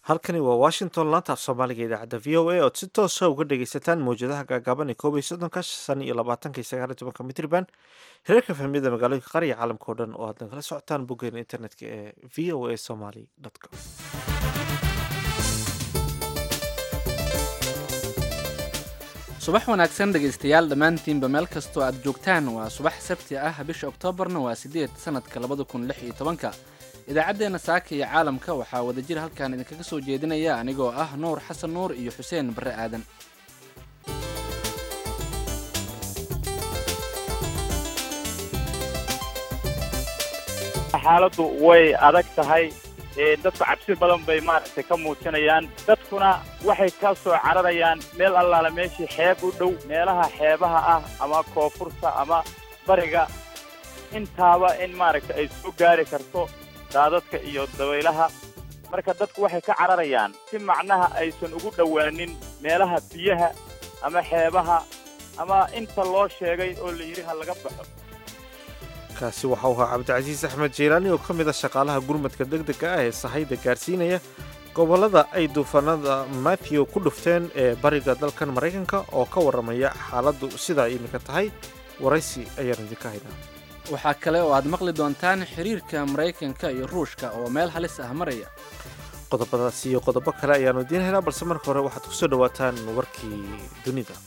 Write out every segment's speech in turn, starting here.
halkani waa washington laanta af soomaaliga idaacadda v o a ood si toosa uga dhegaysataan mawjadaha gaagaaban ee koob iyo soddonka shan iyo labaatanka iyo sagaal iyo tobanka mitriban hirarka fahmiyada magaalooyinka qaar iyo caalamka oo dhan oo aad nagala socotaan boggeena internetka ee v o a somaly com subax wanaagsan dhegaystayaal dhammaantiinba meel kastoo aad joogtaan waa subax sabti ah bisha oktoobarna waa siddeed sannadka labada kun lix iyo tobanka idaacaddeenna saaka iyo caalamka waxaa wadajir halkan idinkaga soo jeedinaya anigoo ah nuur xasan nuur iyo xuseen barre aadan xaaladdu way adag tahay dadku cabsi badan bay maaragtay ka muujinayaan dadkuna waxay ka soo cararayaan meel allaala meeshii xeeb u dhow meelaha xeebaha ah ama koonfurta ama bariga intaaba in maaragtay ay soo gaari karto daadadka iyo dabaylaha marka dadku waxay ka cararayaan si macnaha aysan ugu dhowaanin meelaha biyaha ama xeebaha ama inta loo sheegay oo la yidhi ha laga baxo kaasi waxa uu ahaa cabdicasiis axmed jeylaani oo ka mid ah shaqaalaha gurmadka deg dega ah ee sahayda gaarsiinaya gobollada ay duufaanada matthew ku dhufteen ee bariga dalkan maraykanka oo ka warramaya xaaladdu sidaa iminka tahay waraysi ayaan idinka haynaa waxaa kale oo aad maqli doontaan xiriirka maraykanka iyo ruushka oo meel halis ah maraya qodobadaas iyo qodobo kale ayaannu idiin haynaa balse marka hore waxaad ku soo dhowaataan warkii dunida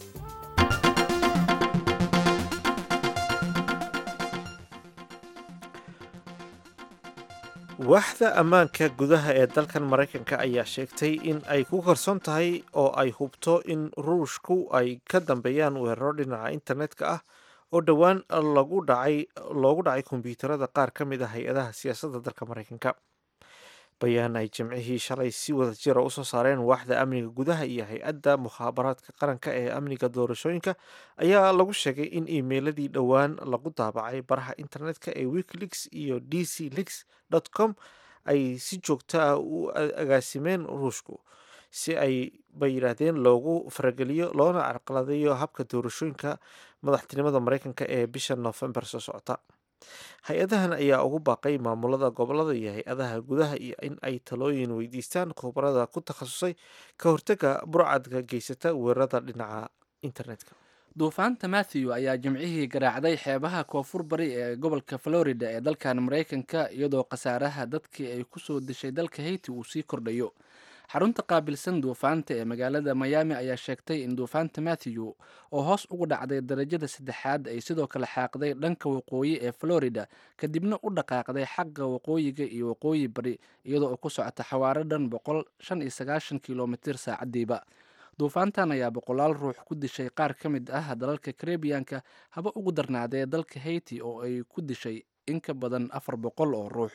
waaxda ammaanka gudaha ee dalkan maraykanka ayaa sheegtay in ay ku qarsoon tahay oo ay hubto in ruushku ay ka dambeeyaan weeraro dhinaca internetka ah oo dhowaan lagu dhacay loogu dhacay kombiyuutarada qaar ka mid ah hay-adaha siyaasadda dalka maraykanka bayaan ay jimcihii shalay si wada jira usoo saareen waaxda amniga gudaha iyo hay-adda mukhaabaraadka qaranka ee amniga doorashooyinka ayaa lagu sheegay in iimeyladii dhowaan lagu daabacay baraha internetka ee wikileaks iyo d c leaks com ay si joogto ah u agaasimeen ruushku si ay bay yidhaahdeen loogu farageliyo loona carqaladeeyo habka doorashooyinka madaxtinimada maraykanka ee bisha noofembar soo socota hay-adahan ayaa ugu baaqay maamulada gobolada iyo hay-adaha gudaha iyo in ay talooyin weydiistaan khubarada ku takhasusay ka hortaga burcadka geysata weerarada dhinaca internetka duufaanta matthew ayaa jimcihii garaacday xeebaha koonfur bari ee gobolka florida ee dalkan maraykanka iyadoo khasaaraha dadkii ay ku soo dishay dalka hayti uu sii kordhayo xarunta qaabilsan duufaanta ee magaalada miami ayaa sheegtay in duufaanta matthew oo hoos ugu dhacday darajada saddexaad ay sidoo kale xaaqday dhanka waqooyi ee florida kadibna u dhaqaaqday xagga waqooyiga iyo waqooyi bari iyadoo ku socota xawaaro dhan boqol shan iyo sagaashan kilomitir saacadiiba duufaantan ayaa boqolaal ruux ku dishay qaar ka mid ah dalalka karebiyanka haba ugu darnaadee dalka hayti oo ay ku dishay in ka badan afar boqol oo ruux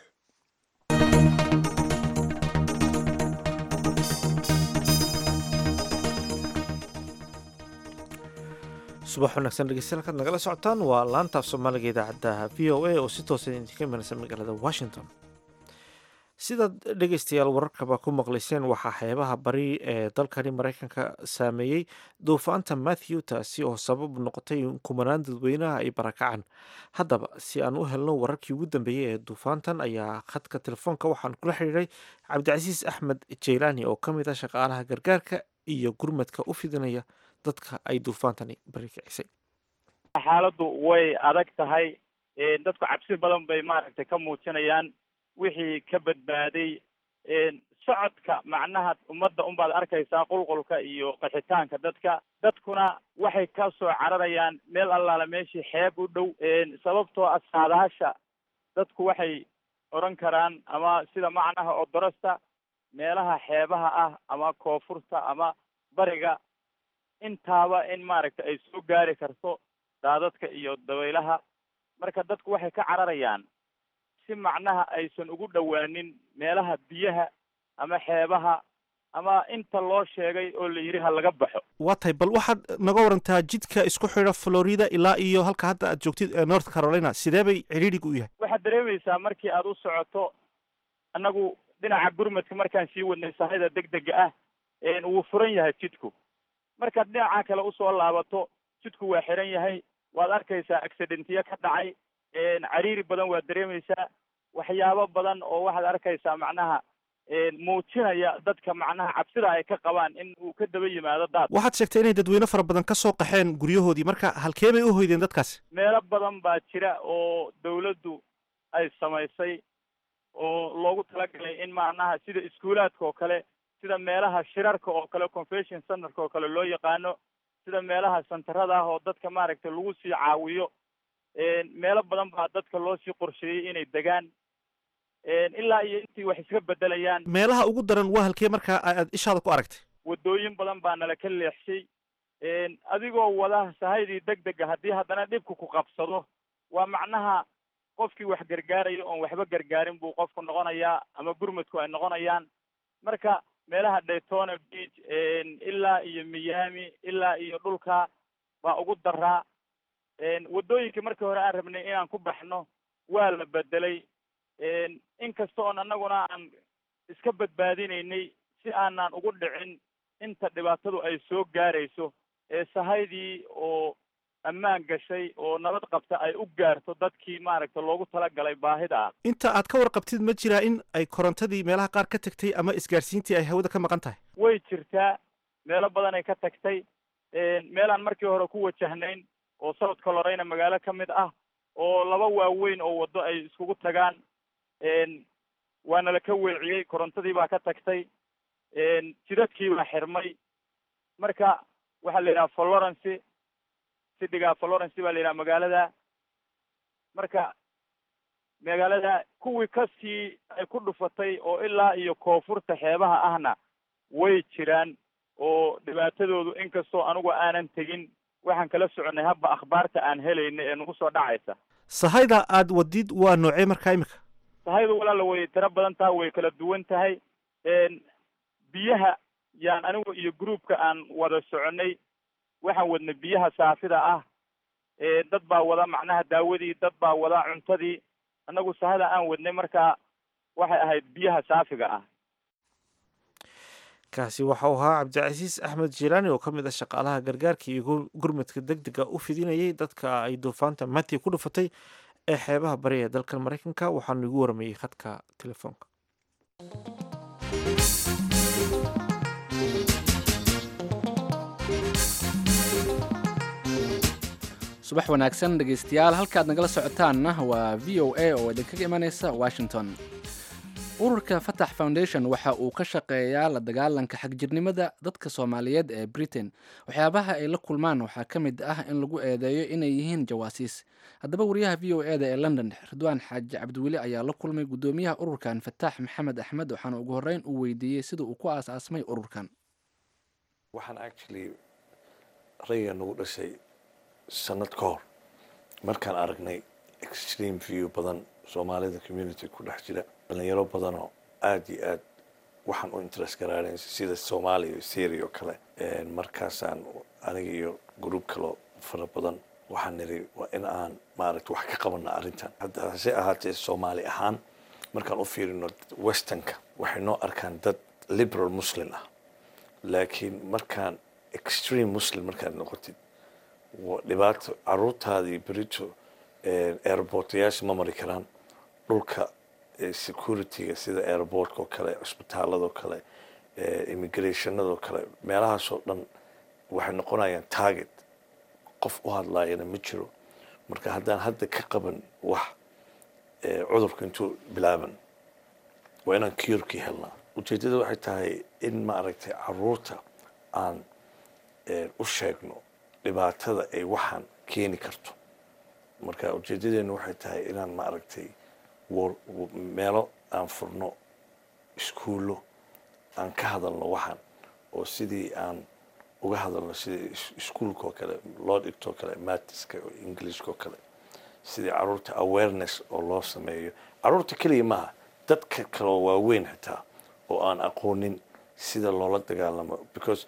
subax wanaagsan dhegeystayaal kaad nagala socotaan waa laantaaf soomaaliga idaacadda v o a oo si toosa idinka imanaysa magaalada washington sidaad dhegeystayaal wararkaba ku maqlayseen waxaa xeebaha bari ee dalkani maraykanka saameeyey duufaanta matthew taasi oo sabab noqotay in kumanaan dadweynaha ay barakacaan haddaba si aan u helno wararkii ugu dambeeyey ee duufaantan ayaa khadka telefoonka waxaan kula xidhiiray cabdicasiis axmed jeylaani oo ka mid ah shaqaalaha gargaarka iyo gurmadka u fidinaya dadka ay duufaantani bari kicisay xaaladdu way adag tahay dadku cabsi badan bay maaragtay ka muujinayaan wixii ka badbaaday socodka macnaha ummadda unbaad arkaysaa qulqulka iyo qaxitaanka dadka dadkuna waxay ka soo cararayaan meel allaala meeshii xeeb u dhow sababtoo ah saadaasha dadku waxay odhan karaan ama sida macnaha odorosta meelaha xeebaha ah ama koonfurta ama bariga intaaba in maaragtay ay soo gaari karto daadadka iyo dabaylaha marka dadku waxay ka cararayaan si macnaha aysan ugu dhowaanin meelaha biyaha ama xeebaha ama inta loo sheegay oo la yidhi ha laga baxo waa tahay bal waxaad naga warantaa jidka isku xidha florida ilaa iyo halka hadda aad joogtid ee north carolina sidee bay cidhiidhiga u yahay waxaad dareemaysaa markii aad u socoto annagu dhinaca gurmadka markaan sii wadnay sahayda deg dega ah wuu furan yahay jidku markaad dhinaca kale usoo laabato jidku waa xiran yahay waad arkaysaa accidentiyo ka dhacay cariiri badan waad dareemaysaa waxyaabo badan oo waxaad arkaysaa macnaha muujinaya dadka macnaha cabsida ay ka qabaan in uu ka daba yimaado daad waxaad sheegtay inay dadweyne fara badan ka soo qaxeen guryahoodii marka halkee bay u hoydeen dadkaasi meelo badan baa jira oo dawladdu ay samaysay oo loogu talagalay in macnaha sida iskuulaadka oo kale sida meelaha shirarka oo kale convention centerka oo kale loo yaqaano sida meelaha santarada ah oo dadka maaragtay lagu sii caawiyo meelo badan baa dadka loo sii qorsheeyey inay degaan ilaa iyo intii wax iska bedelayaan meelaha ugu daran waa halkee markaa aad ishaada ku aragtay waddooyin badan baa nala ka leexshay adigoo wada sahaydii deg dega haddii haddana dhibka ku qabsado waa macnaha qofkii wax gargaaraya oon waxba gargaarin buu qofku noqonayaa ama gurmadku ay noqonayaan marka meelaha daytona beach ilaa iyo miami ilaa iyo dhulka baa ugu daraa waddooyinkii markii hore aan rabnay inaan ku baxno waa la bedelay inkasta oon annaguna aan iska badbaadinaynay si aanan ugu dhicin inta dhibaatadu ay soo gaarayso ee sahaydii oo ammaan gashay oo nabad qabta ay u gaarto dadkii maaragta loogu talagalay baahida ah inta aad ka warqabtid ma jiraa in ay korontadii meelaha qaar ka tagtay ama isgaarsiintii ay hawada ka maqan tahay way jirtaa meelo badan ay ka tagtay meelaan markii hore ku wajahnayn oo south colorayna magaalo ka mid ah oo laba waaweyn oo waddo ay iskugu tagaan waana la ka weeciyey korontadii baa ka tagtay jidadkii baa xirmay marka waxaa la yidhaha florence sidiga florence baa la yidhaha magaalada marka magaalada kuwii kasii ay ku dhufatay oo ilaa iyo koonfurta xeebaha ahna way jiraan oo dhibaatadoodu inkastoo anigu aanan tegin waxaan kala soconnay habba akhbaarta aan helayna ee nagu soo dhacaysa sahayda aad wadid waa noocee markaa imika sahaydu walaala way tiro badan tahay way kala duwan tahay biyaha yaan anigu iyo groupka aan wada soconnay waxaan wadnay biyaha saafida ah dad baa wada macnaha daawadii dad baa wada cuntadii annagu sahada aan wadnay markaa waxay ahayd biyaha saafiga ah kaasi waxa uu ahaa cabdicasiis axmed jilaani oo ka mid ah shaqaalaha gargaarka iyo gurmadka deg dega u fidinayay dadka ay duufaanta mati ku dhufatay ee xeebaha bari ee dalkan maraykanka waxaanu igu waramayey khadka telefoonka subax wanaagsan dhegaystayaal halkaad nagala socotaanna waa v o a oo idinkaga imanaysa washington ururka fatax foundation waxa uu ka shaqeeyaa la dagaalanka xagjirnimada dadka soomaaliyeed ee britain waxyaabaha ay la kulmaan waxaa ka mid ah in lagu eedeeyo inay yihiin jawaasiis haddaba wariyaha v o e da ee london ridwaan xaaji cabdiweli ayaa la kulmay guddoomiyaha ururkan fataax maxamed axmed waxaana ugu horreyn uu weydiiyey sida uu ku aas-aasmay ururkan waxaan actually rayga nagu dhashay sanad ka hor markaan aragnay extreme view badan soomaalida community ku dhex jira dhalinyaro badanoo aada iyo aad waxaan u interest garaarayn sida soomaaliya iyo syria oo kale markaasaan aniga iyo group kaloo fara badan waxaan niri waa in aan maaragta wax ka qabana arrintan hadda hase ahaatee soomaali ahaan markaan u fiirino westernka waxay noo arkaan dad liberal muslim ah laakiin markaan extreme muslim markaad noqotid dhibaato caruurtaadii berito airportayaasha ma mari karaan dhulka securityga sida airportka oo kale cusbitaaladoo kale immigrationadoo kale meelahaasoo dhan waxay noqonayaan target qof u hadlaayana ma jiro marka haddaan hadda ka qaban wax cudurka intuu bilaaban waa inaan curkii helnaa ujeeddada waxay tahay in maaragtay caruurta aan u sheegno dhibaatada ay waxaan keeni karto marka ujeedadeenu waxay tahay inaan maaragtay meelo aan furno iskuullo aan ka hadalno waxaan oo sidii aan uga hadalno sidii iskuolka oo kale loo dhigto oo kale matiska oo englishka oo kale sidii caruurta awareness oo loo sameeyo caruurta keliya maaha dadka kaloo waaweyn xitaa oo aan aqoonin sida loola dagaalamo because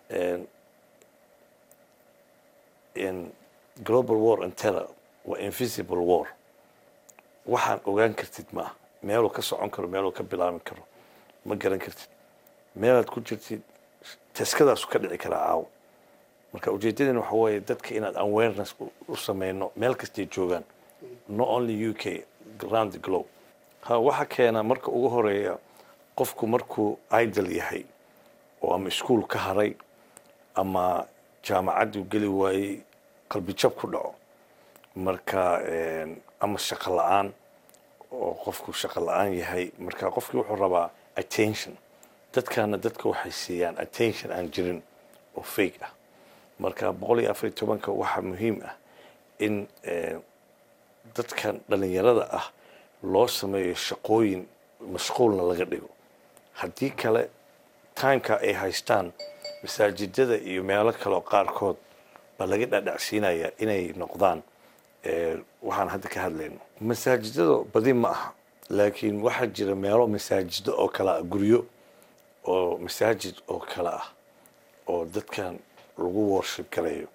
in global war and terror waa invisible war waxaan ogaan kartid maaha meeluu ka socon karo meeluu ka bilaabi karo ma garan kartid meelaad ku jirtid taskadaasu ka dhici karaa caawo marka ujeedaden waxa weeye dadka inaad awareness u sameyno meel kastay joogaan not only u k around the globe ha waxa keena marka ugu horeeya qofku markuu idol yahay oo ama iskuol ka haray ama jaamacadduu geli waayey qalbijab ku dhaco marka ama shaqo la-aan oo qofku shaqo la-aan yahay marka qofkii wuxuu rabaa attention dadkana dadka waxay siiyaan attention aan jirin oo fake ah marka boqol iyo afar iyo tobanka waxaa muhiim ah in dadkan dhalinyarada ah loo sameeyo shaqooyin mashquulna laga dhigo haddii kale timeka ay haystaan masaajidada iyo meelo kaleo qaarkood baa laga dhadhacsiinayaa inay noqdaan waxaan hadda ka hadlayno masaajidada badi ma aha laakiin waxaa jira meelo masaajido oo kale ah guryo oo masaajid oo kale ah oo dadkan lagu worship galayo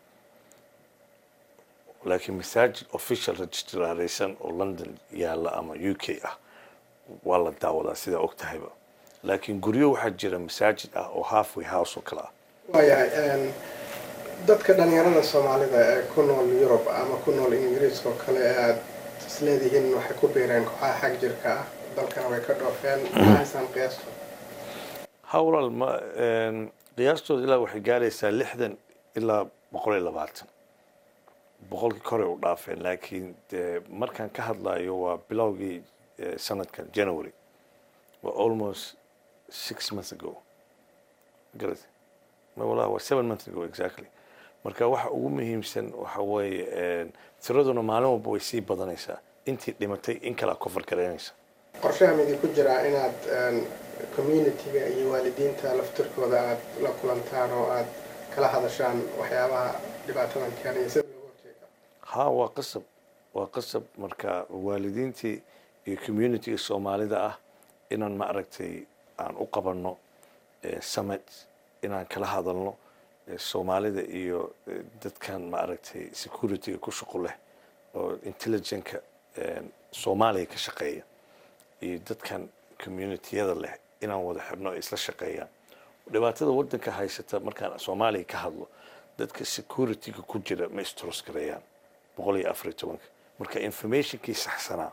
laakiin masaajid official registraraysan oo london yaalla ama u k ah waa la daawadaa sidaa og tahayba laakiin guryo waxaa jira masaajid ah oo halfway house oo kale ah waayahay dadka dhalinyarada soomaalida ee ku nool yurub ama ku nool ingiriiska oo kale ee aada isleedihiin waxay ku biireen kooxaha xag jirka ah dalkana way ka dhoofeen maxaysaan qiyaasto ha walaal ma qiyaastooda ilaa waxay gaaraysaa lixdan ilaa boqol iyo labaatan boqolkii kore u dhaafeen laakiin de markaan ka hadlayo waa bilowgii sanadkan january waa almost six months ago garat wala waa seven months ago exactly marka waxa ugu muhiimsan waxa weeye tiraduna maalin walba way sii badanaysaa intii dhimatay in kala kofar garaynaysa qorshaha midi ku jiraa inaad communitiga iyo waalidiinta laftirkooda aada la kulantaan oo aada kala hadashaan waxyaabaha dhibaatadan keenaya sida looga horjeeda ha waa qasab waa qasab marka waalidiintii iyo communitiga soomaalida ah inaan ma aragtay aan u qabanno summit inaan kala hadalno soomaalida iyo dadkan ma aragtay securityga ku shaqo leh oo intelligentka soomaaliya ka shaqeeya iyo dadkan communitiyada leh inaan wada xirno isla shaqeeyaan dhibaatada wadanka haysata markaan soomaaliya ka hadlo dadka securityga ku jira ma istros gareeyaan boqol iyo afar iyo tobanka marka informationkii saxsanaa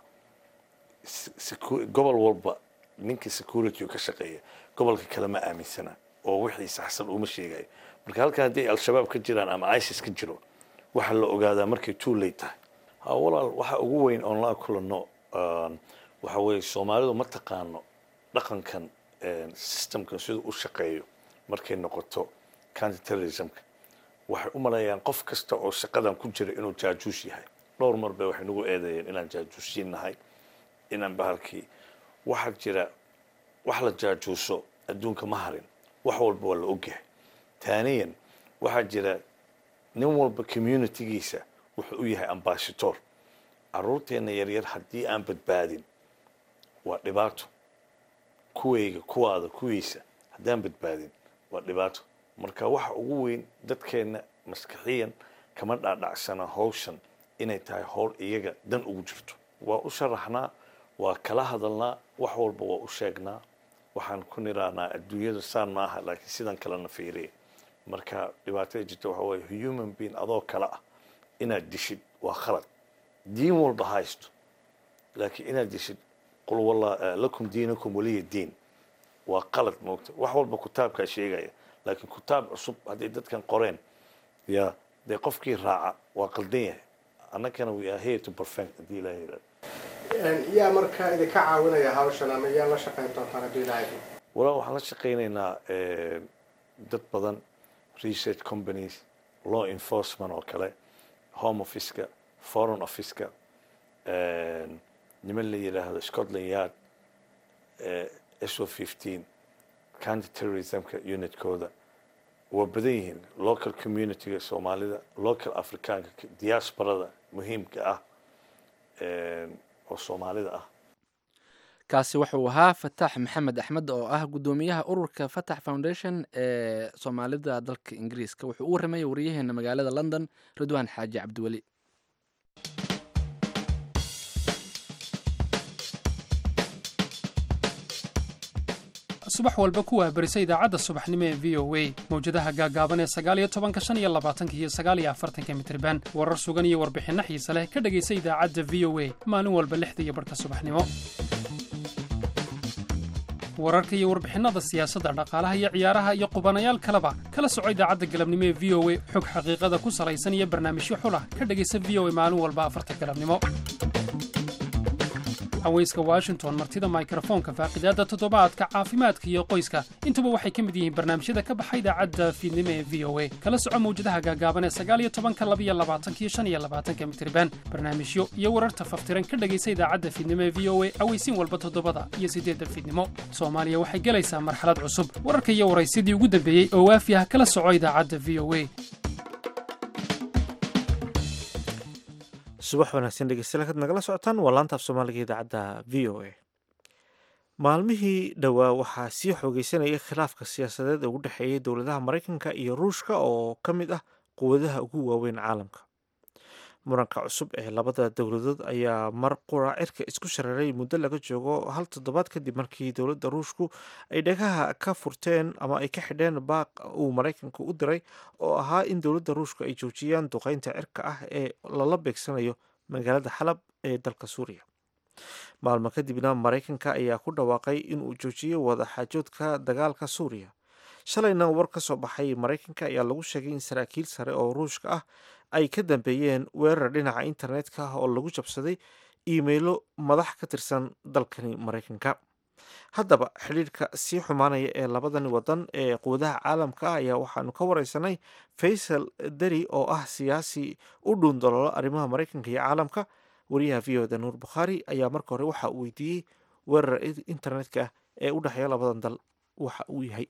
gobol walba ninkii security ka shaqeeya gobolka kale ma aaminsana oo wixii saxsan uma sheegayo marka halkan hadday al-shabaab ka jiraan ama isis ka jiro waxaa la ogaadaa markay too late tahay ha walaal waxa ugu weyn oon la kulanno waxa weeye soomaalidu ma taqaano dhaqankan systemkan siduu u shaqeeyo markay noqoto counter terrorismka waxay u maleeyaan qof kasta oo shaqadan ku jira inuu jaajuus yahay dhowr mar bay waxay nagu eedeeyeen inaan jaajuusiin nahay inaan bahalkii waxaa jira wax la jaajuuso adduunka ma harin wax walba waa la ogyahay taaniyan waxaa jira nin walba communitygiisa wuxuu u yahay ambassador caruurteena yaryar haddii aan badbaadin waa dhibaato kuwayga kuwaada kuwiisa haddaan badbaadin waa dhibaato marka waxa ugu weyn dadkeenna maskaxiyan kama dhaadhacsana hawshan inay tahay howl iyaga dan ugu jirto waa u sharaxnaa waa kala hadalnaa wax walba waa u sheegnaa waxaan ku nirahnaa adduunyada saan ma aha laakiin sidan kalena fiiriya marka dhibaatada jirta waxa weeye human being adoo kale ah inaad dishid waa khalad diin walba haysto laakiin inaad dishid qul walla lakum diinakum waliya diin waa qalad moogta wax walba kutaabkaa sheegaya laakiin kutaab cusub hadday dadkan qoreen ya dee qofkii raaca waa qaldan yahay annagana we are here to perfect haddii ilaha yidhahdo yaa marka idinka caawinaya hawshan ama yaa la shaqayn doontaan haddii ilaahay walaa waxaan la shaqaynaynaa dad badan research companies law enforcement oo kale home officeka foreign officeka niman la yidhaahdo scotland yard s o fifteen county terrorismka unitkooda waa badan yihiin local communityga soomaalida local africaanka diasporada muhiimka ah oo soomaalida ah kaasi wuxuu ahaa fatax maxamed axmed oo ah guddoomiyaha ururka fatax foundation ee soomaalida dalka ingiriiska wuxuu u warramaya wariyaheena magaalada london ridwaan xaaji cabdiweli subax walba ku waabarisa idaacadda subaxnimo ee v o a mawjadaha gaagaaban ee sagaaliyo tobanka shan iyo labaatanka iyo sagaaliyo afartanka mitriban warar sugan iyo warbixinno xiise leh ka dhegaysa idaacadda v o a maalin walba lixda iyo barhka subaxnimo wararka iyo warbixinada siyaasadda dhaqaalaha iyo ciyaaraha iyo qubanayaal kaleba kala soco idaacadda galabnimo ee v o a xog xaqiiqada ku salaysan iyo barnaamijyo xulah ka dhegaysa v o a maalin walba afarta galabnimo haweyska washington martida mikrofoonka faaqidaadda toddobaadka caafimaadka iyo qoyska intuba waxay ka mid yihiin barnaamijyada ka baxa idaacadda fiidnimo ee v o a kala soco mawjadaha gaagaaban ee sagaaliyo tobanka labiyo labaatankiyo shan iyo labaatanka mitriban barnaamijyo iyo wararta faftiran ka dhegaysa idaacadda fiidnimo ee v o a aweysiin walba toddobada iyo siddeedda fiidnimo soomaaliya waxay gelaysaa marxalad cusub wararka iyo waraysidii ugu dambeeyey oo waafi ah kala soco idaacadda v o a subax wanaagsan dhegeystayaal kaad nagala socotaan waa laanta af soomaaliga idaacadda v o a maalmihii dhowaa waxaa sii xoogeysanayay khilaafka siyaasadeed ee ugu dhexeeyay dowladaha maraykanka iyo ruushka oo ka mid ah quwadaha ugu waaweyn caalamka muranka cusub ee labada dowladood ayaa mar qura cirka isku shareeray muddo laga joogo hal toddobaad kadib markii dowladda ruushku ay dhagaha ka furteen ama ay ka xidheen baaq uu maraykanku u diray oo ahaa in dowladda ruushku ay joojiyaan duqeynta cirka ah ee lala beegsanayo magaalada xalab ee dalka suuriya maalmo kadibna maraykanka ayaa ku dhawaaqay inuu joojiyo wadaxaajoodka dagaalka suuriya shalayna war ka soo baxay maraykanka ayaa lagu sheegay in saraakiil sare oo ruushka ah ay ka dambeeyeen weerar dhinaca internetka oo lagu jabsaday iimaylo madax ka tirsan dalkani maraykanka haddaba xidhiirka sii xumaanaya ee labadani wadan ee quwadaha caalamka ah ayaa waxaanu ka wareysanay faysal deri oo ah siyaasi u dhuundaloolo arrimaha maraykanka iyo caalamka wariyaha v o da nuur bukhaari ayaa marka hore waxa uu weydiiyey weerar internetka ee u dhexeeya labadan dal waxa uu yahay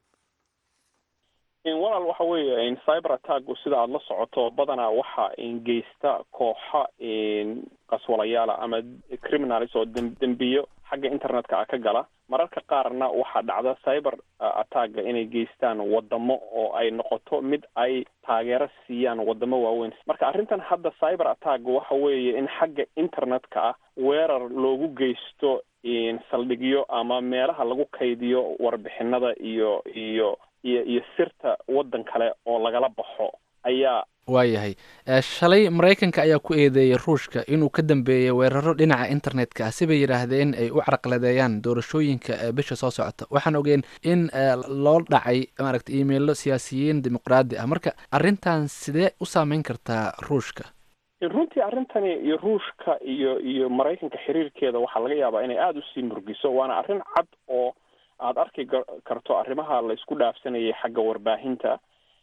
walaal waxa weeye cyber attacku sida aada la socoto badanaa waxa geysta kooxa qaswalayaala ama criminalis oo dembiyo xagga internetka ah ka gala mararka qaarna waxaa dhacda cyber attacka inay geystaan wadamo oo ay noqoto mid ay taageero siiyaan wadamo waaweyn marka arrintan hadda cyber attack waxa weeye in xagga internetka ah weerar loogu geysto saldhigyo ama meelaha lagu kaydiyo warbixinada iyo iyo iyo iyo sirta waddan kale oo lagala baxo ayaa waayahay shalay maraykanka ayaa ku eedeeyey ruushka inuu ka dambeeyey weeraro dhinaca internetka ah sibay yidhaahdeen ay u carqaladeeyaan doorashooyinka bisha soo socota waxaan ogeen in loo dhacay maaragta imailo siyaasiyiin dimuqraadi ah marka arrintan sidee u saameyn kartaa ruushka runtii arrintani iyo ruushka iyo iyo maraykanka xiriirkeeda waxaa laga yaabaa inay aada usii murgiso waana arrin cad oo aada arki karto arrimaha la isku dhaafsanayay xagga warbaahinta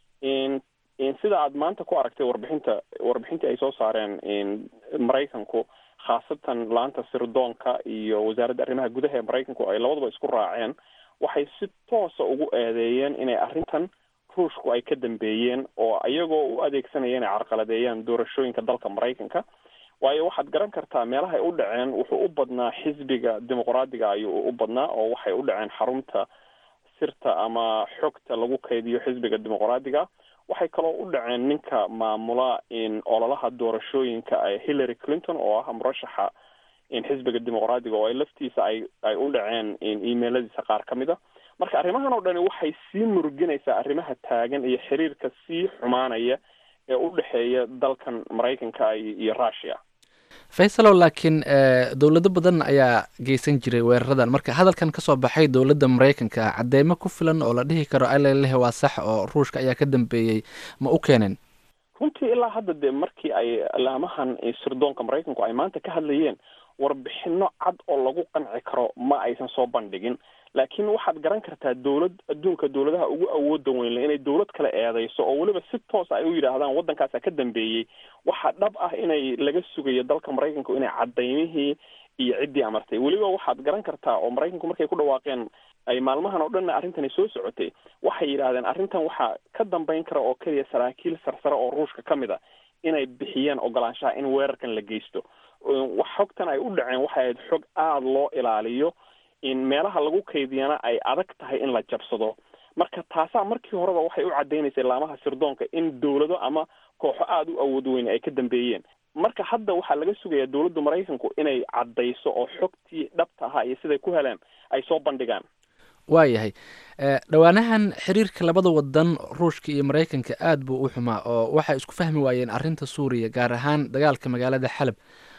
sida aad maanta ku aragtay warbixinta warbixintii ay soo saareen maraykanku khaasatan laanta sirdoonka iyo wasaaradda arrimaha gudaha ee maraykanku ay labadaba isku raaceen waxay si toosa ugu eedeeyeen inay arrintan ruushku ay ka dambeeyeen oo iyagoo u adeegsanaya inay carqaladeeyaan doorashooyinka dalka maraykanka waayo waxaad garan kartaa meelahay u dhaceen wuxuu u badnaa xisbiga dimuqraadiga ayuu u badnaa oo waxay u dhaceen xarunta sirta ama xogta lagu kaydiyo xisbiga dimuqraadiga waxay kaloo u dhaceen ninka maamula ololaha doorashooyinka hillary clinton oo ah murashaxa xisbiga dimuqraadiga oo ay laftiisa ay ay u dhaceen emailadiisa qaar ka mid a marka arrimahan oo dhani waxay sii muruginaysaa arrimaha taagan iyo xiriirka sii xumaanaya ee u dhexeeya dalkan maraykanka iyo russia faysalow laakiin dowlado badan ayaa geysan jiray weeraradan marka hadalkan kasoo baxay dowladda maraykanka cadeymo ku filan oo la dhihi karo alalehe waa sax oo ruushka ayaa ka dambeeyey ma u keeneen runtii ilaa hadda dee markii ay laamahan sirdoonka maraykanku ay maanta ka hadlayeen warbixino cad oo lagu qanci karo ma aysan soo bandhigin laakiin waxaad garan kartaa dowlad adduunka dowladaha ugu awooda weynle inay dowlad kale eedeyso oo weliba si toosa ay u yidhaahdaan waddankaasa ka dambeeyey waxaa dhab ah inay laga sugayo dalka maraykanku inay cadaymihii iyo ciddii amartay weliba waxaad garan kartaa oo maraykanku markay ku dhawaaqeen ay maalmahan oo dhanna arrintani soo socotay waxay yidhaahdeen arrintan waxaa ka dambeyn kara oo keliya saraakiil sarsare oo ruushka ka mid a inay bixiyeen ogolaanshaha in weerarkan la geysto wax xogtan ay u dhaceen waxay ahayd xog aada loo ilaaliyo in meelaha lagu kaydiyana ay adag tahay in la jabsado marka taasaa markii horeba waxay u cadaynaysay laamaha sirdoonka in dowlado ama kooxo aada u awood weyn ay ka dambeeyeen marka hadda waxaa laga sugayaa dowladda maraykanku inay caddayso oo xogtii dhabta ahaa iyo siday ku heleen ay soo bandhigaan waayahay dhowaanahan xiriirka labada wadan ruushka iyo maraykanka aada buu u xumaa oo waxay isku fahmi waayeen arrinta suuriya gaar ahaan dagaalka magaalada xalab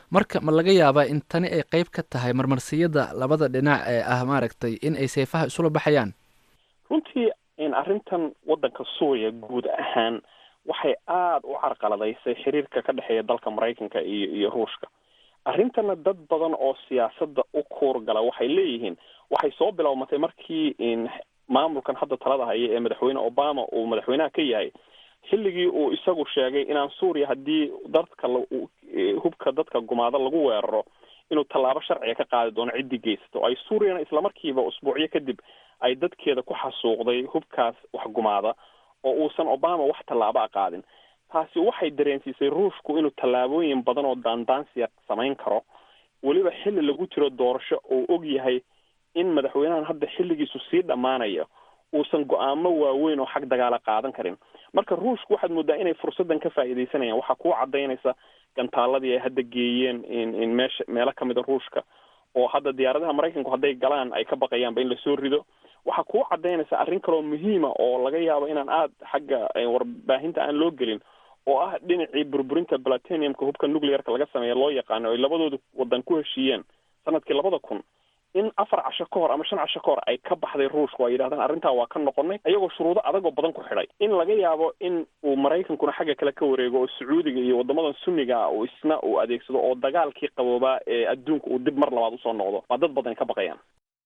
marka ma laga yaabaa in tani ay qeyb ka tahay marmarsiyada labada dhinac ee ah maaragtay in ay seefaha isula baxayaan runtii in arrintan waddanka suuriya guud ahaan waxay aada u carqaladaysay xiriirka ka dhexeeya dalka maraykanka iyo iyo ruushka arrintana dad badan oo siyaasadda u kuurgala waxay leeyihiin waxay soo bilowmatay markii in maamulkan hadda talada haya ee madaxweyne obama uu madaxweynaha ka yahay xilligii uu isagu sheegay inaan suuriya haddii dadka hubka dadka gumaado lagu weeraro inuu tallaabo sharciga ka qaadi doono ciddii geysato ay suuriyana islamarkiiba usbuucyo kadib ay dadkeeda ku xasuuqday hubkaas wax gumaada oo uusan obama wax tallaabo a qaadin taasi waxay dareensiisay ruushku inuu tallaabooyin badan oo daandaansiya samayn karo weliba xilli lagu jiro doorasho oo og yahay in madaxweynahan hadda xilligiisu sii dhammaanayo uusan go-aamo waaweyn oo xag dagaala qaadan karin marka ruushku waxaad moodaa inay fursaddan ka faa'iidaysanayaan waxaa kuu cadaynaysa gantaaladii ay hadda geeyeen in in meesha meelo kamid a ruushka oo hadda diyaaradaha maraykanku hadday galaan ay ka baqayaanba in lasoo rido waxaa kuu cadaynaysa arrin kaloo muhiima oo laga yaabo inaan aada xagga warbaahinta aan loo gelin oo ah dhinacii burburinta plateniumka hubka nuclearka laga sameeya loo yaqaano ay labadooda wadan ku heshiiyeen sanadkii labada kun in afar casho ka hor ama shan casho ka hor ay ka baxday ruushka oo ay yidhahdaan arrintaa waa ka noqonay iyagoo shuruudo adag oo badan ku xidhay in laga yaabo in uu maraykankuna xagga kale ka wareego oo sacuudiga iyo wadamadan sunniga ah uu isna uu adeegsado oo dagaalkii qaboobaa ee adduunka uu dib mar labaad usoo noqdo waa dad badan ka baqayaan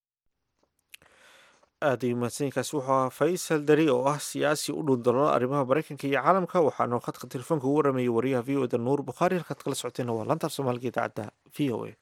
aada iyo mahadsanyiinkaasi wuxuu ahaa faysal dari oo ah siyaasi u dhundaloona arrimaha maraykanka iyo caalamka waxaana khadka telefoonka ugu waramayay wariyaha v o da nuur bukhaari halkaad kala socoteenna waa lantaaf soomaaliga idaacadda v o a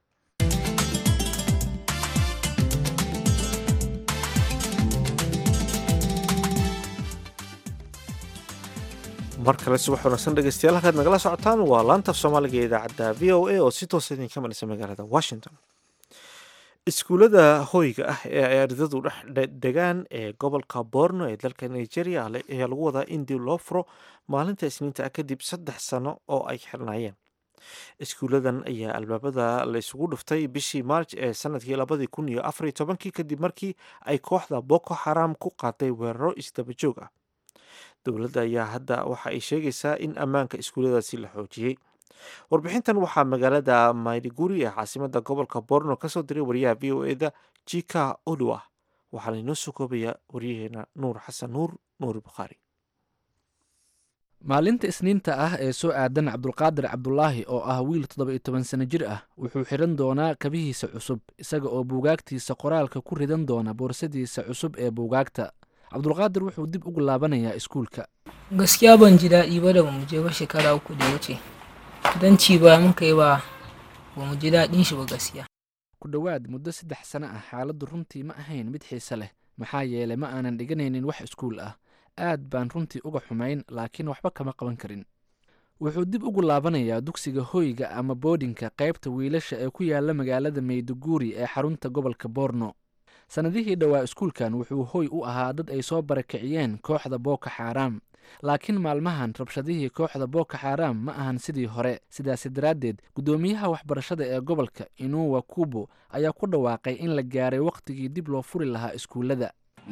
mar kale subax wanaagsan dhegeystayaal halkaad nagala socotaan waa laantaaf soomaaliga ee idaacadda v o a oo si toosa idinka maraysa magaalada washington iskuullada hoyga ah ee ay ardadu dhex degaan ee gobolka borno ee dalka nigeria ayaa lagu wadaa in dib loo furo maalinta isniinta ah kadib saddex sano oo ay xirnaayeen iskuulladan ayaa albaabada la isugu dhuftay bishii maarj ee sanadkii labadii kun iyo afariyo tobankii kadib markii ay kooxda boko xaram ku qaaday weeraro isdabajoog ah dowladda ayaa hadda waxa ay sheegaysaa in ammaanka iskuulladaasi la xoojiyey warbixintan waxaa magaalada maydhiguri ee caasimada gobolka borno kasoo diray wariyaha v o eda jika olua waxaana inoo soo koobaya waryaheena nuur xasan nuur nuur bukhaari maalinta isniinta ah ee soo aadan cabdulqaadir cabdulaahi oo ah wiil toddoba iyo toban sano jir ah wuxuu xidhan doonaa kabihiisa cusub isaga oo buugaagtiisa qoraalka ku ridan doona boorsadiisa cusub ee buugaagta cabdulqaadir wuxuu dib ugu laabanayaa iskuulka gaskiya ban ji daɗi ba da bamu je ba shekara uku da wuce don ci ba muka yi ba bamu ji daɗin shi ba gaskiya ku dhowaad muddo saddex sano ah xaaladdu runtii ma ahayn mid xiise leh maxaa yeelay ma aanan dhiganaynin wax iskuul ah aad baan runtii uga xumayn laakiin waxba kama qaban karin wuxuu dib ugu laabanayaa dugsiga hoyga ama boodhinka qaybta wiilasha ee ku yaala magaalada mayduguri ee xarunta gobolka borno sannadihii dhowaa iskuulkan wuxuu hoy u ahaa dad ay soo barakiciyeen kooxda booko xaaraam laakiin maalmahan rabshadihii kooxda booko xaaraam ma ahan sidii hore sidaasi daraaddeed guddoomiyaha waxbarashada ee gobolka inuwa kubo ayaa ku dhawaaqay in la gaaray wakhtigii dib loo furi lahaa iskuullada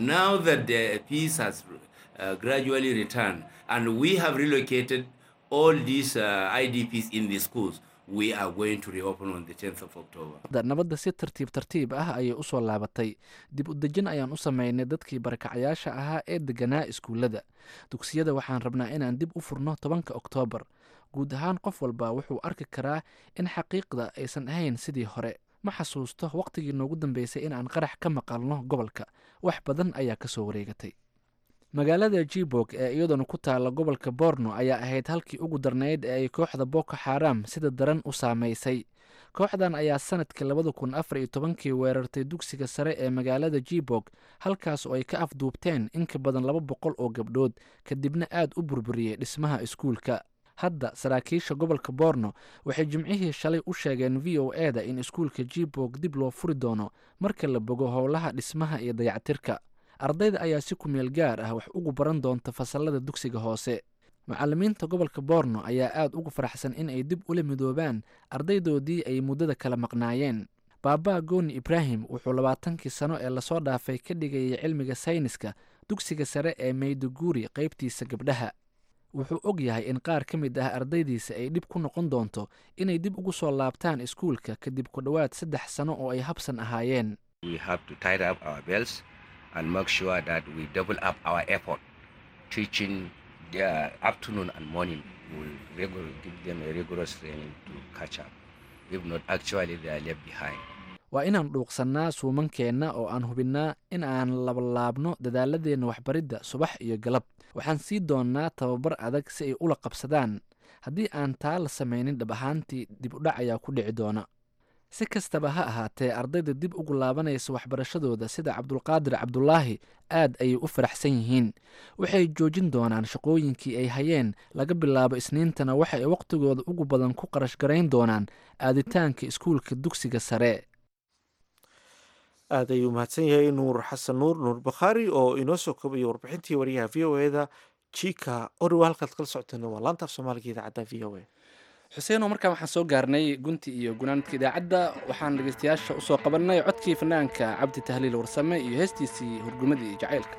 nabadda si tartiib tartiib ah ayay usoo laabatay dib u dejin ayaan u sameynay dadkii barakacayaasha ahaa ee deganaa iskuullada dugsiyada waxaan rabnaa inaan dib u furno tobanka oktoobar guud ahaan qof walba wuxuu arki karaa in xaqiiqda aysan ahayn sidii hore ma xasuusto wakhtigii noogu dambeysay in aan qarax ka maqalno gobolka wax badan ayaa kasoo wareegatay magaalada jibog ee iyaduna ku taala gobolka borno ayaa ahayd halkii ugu darnayd ee ay kooxda boko xaram sida daran u saameysay kooxdan ayaa sanadkii labada kun afar iyo tobankii weerartay dugsiga sare ee magaalada jibog halkaas oo ay ka afduubteen in ka badan laba boqol oo gabdhood kadibna aad u burburiyey dhismaha iskuulka hadda saraakiisha gobolka borno waxay jimcihii shalay u sheegeen v o e da in iskuulka jibog dib loo furi doono marka la bogo howlaha dhismaha iyo dayactirka ardayda ayaa si kumeel gaar ah wax ugu baran doonta fasalada dugsiga hoose macallimiinta gobolka borno ayaa aad ugu faraxsan in ay dib ula midoobaan ardaydoodii ay muddada kala maqnaayeen baaba gooni ibraahim wuxuu labaatankii sano ee lasoo dhaafay ka dhigayay cilmiga sayniska dugsiga sare ee mayduguri qaybtiisa gabdhaha wuxuu og yahay in qaar ka mid ah ardaydiisa ay dhib ku noqon doonto inay dib ugu soo laabtaan iskuulka kadib ku dhowaad saddex sano oo ay habsan ahaayeen we have to tie up our belts and make sure that we double up our effort teaching their afternoon and morning will regular, give them a rigorous training to catch up if not actually they are left behind waa inaan dhuuqsannaa suumankeenna oo aan hubinnaa in aan labalaabno dadaaladeenna waxbaridda subax iyo galab waxaan sii doonnaa tababar adag si ay ula qabsadaan haddii aan taa la samaynin dhab ahaantii dib u dhac ayaa ku dhici doona si kastaba ha ahaatee ardayda dib ugu laabanaysa waxbarashadooda sida cabdulqaadir cabdulaahi aad ayay u faraxsan yihiin waxay joojin doonaan shaqooyinkii ay hayeen laga bilaabo isniintana waxa ay wakhtigooda ugu badan ku qarash garayn doonaan aaditaanka iskuulka dugsiga sare aad ayuu mahadsan yahay nuur xasan nuur nuur bakhaari oo inoo soo koobaya warbixintii wariyaha v o e da jika oriwa halkaad kala socoteen waa laanta af soomaaliga idaacadda v o e xuseenoo markaan waxaan soo gaarnay gunti iyo gunaanadka idaacadda waxaan dhegeystayaasha usoo qabanay codkii fanaanka cabdi tahliil warsame iyo heestiisii hurgumadii jacaylka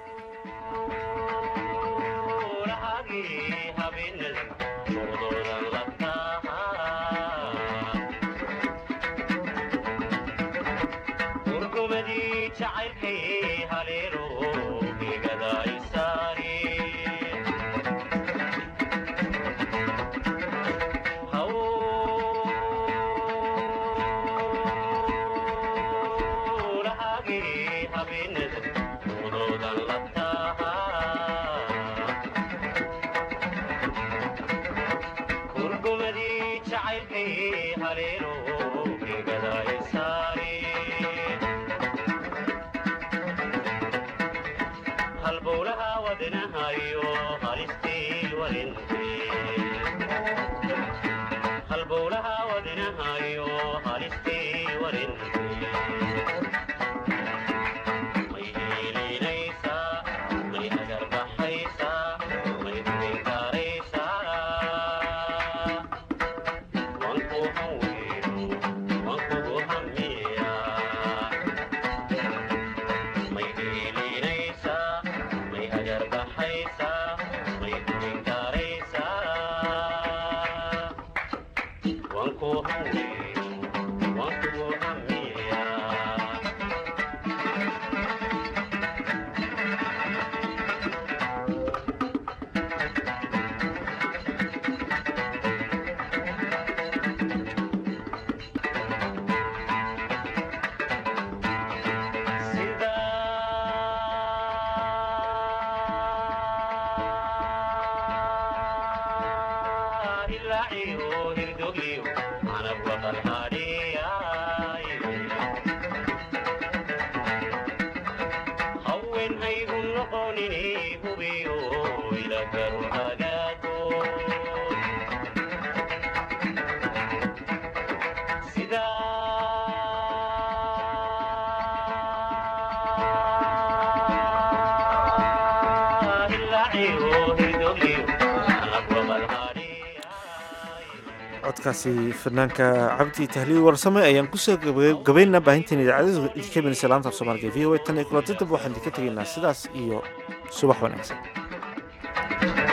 codkaasi fanaanka cabdi tahliil warsame ayaan kusoo gabaynaa baahinteen idaacadada idinka imanaysa laanta af soomaaliga v o a tan iyo kulanti damba waxaan idinka tegaynaa sidaas iyo subax wanaagsan